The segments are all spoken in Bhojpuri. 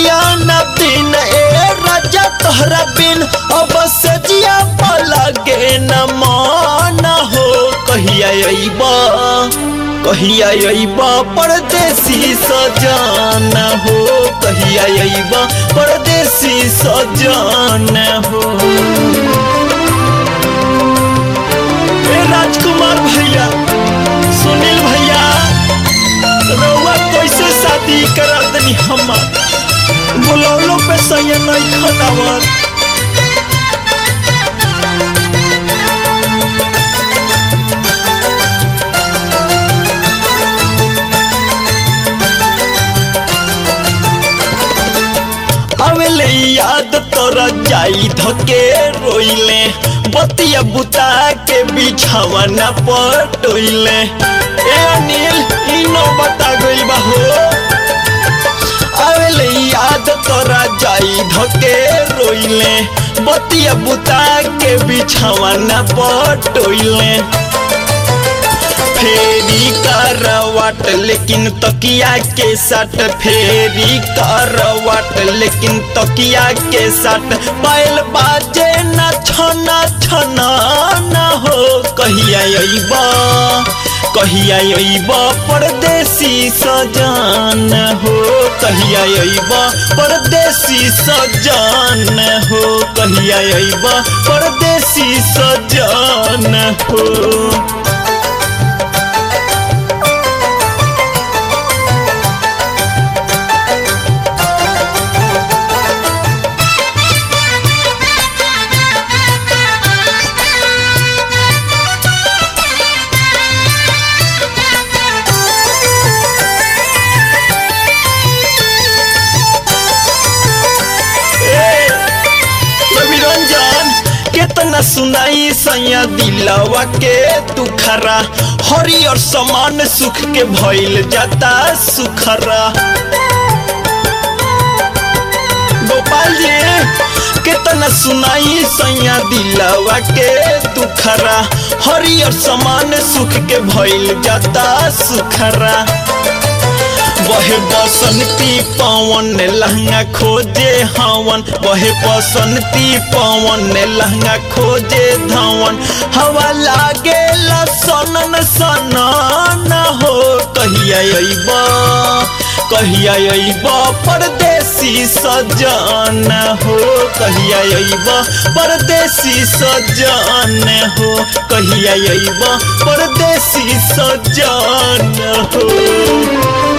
रतिया न दिन ए राजा तोहरा बिन अब से जिया लगे न मान हो कहिया अइबा कहिया अइबा परदेसी सजान हो कहिया अइबा परदेसी सजान हो ए राजकुमार भैया सुनील भैया रउआ कैसे शादी करा दनी हमार बुलौलो पे सही नहीं खनावर अवेले याद तोरा जाई धके रोइले बतिया बुता के बिछावा न पटोइले ए अनिल इनो बता गइल बा हो अवेले याद तोरा जाई धके रोइले बतिया बुता के बिछावा न पटोइले फेरी करवाट लेकिन तकिया के सट फेरी करवाट लेकिन तकिया के सट बैल बाजे न छना छना न हो कहिया अइबा कहिया अइबा परदेसी सजान हो कहिया अइबा परदेसी सजान हो कहिया अइबा परदेसी सजान हो रंजन केतना सुनाई सैया दिलवा के दुखरा हरियर समान सुख के भइल जाता सुखरा गोपाल जी केतना सुनाई सैया दिलवा के दुखरा हरियर समान सुख के भइल जाता सुखरा बहे बसंती पवन लहंगा खोजे हवन बहे बसंती पवन लहंगा खोजे धवन हवा लागे सनन सनन हो कहिया अइबा कहिया अइबा परदेसी सजान हो कहिया अइबा परदेसी सजान हो कहिया अइबा परदेसी सजान हो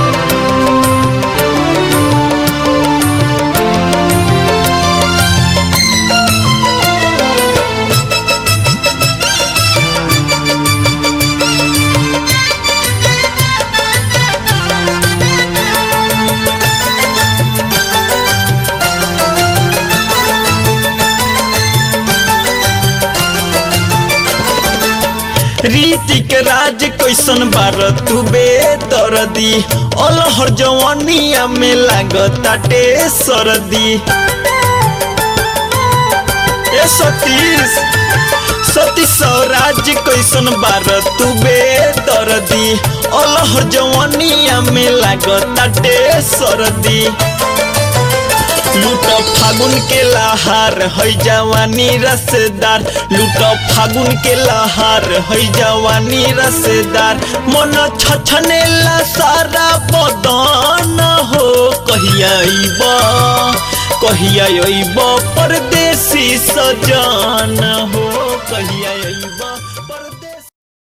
रीतिक राज कैसन बार तू बेदर्दी अलहर जवानिया में लागताटे सरदी ए सतीश सती स्वराज कैसन बार तू बेदर्दी अलहर जवानिया में लागताटे सरदी लूट फागुन के लहार है जवानी रसदार लूट फागुन के लहार है जवानी रसदार मन छछनेला सारा बदन हो कहिया अइबा कहिया अइबा परदेसी सजान हो कहिया अइबा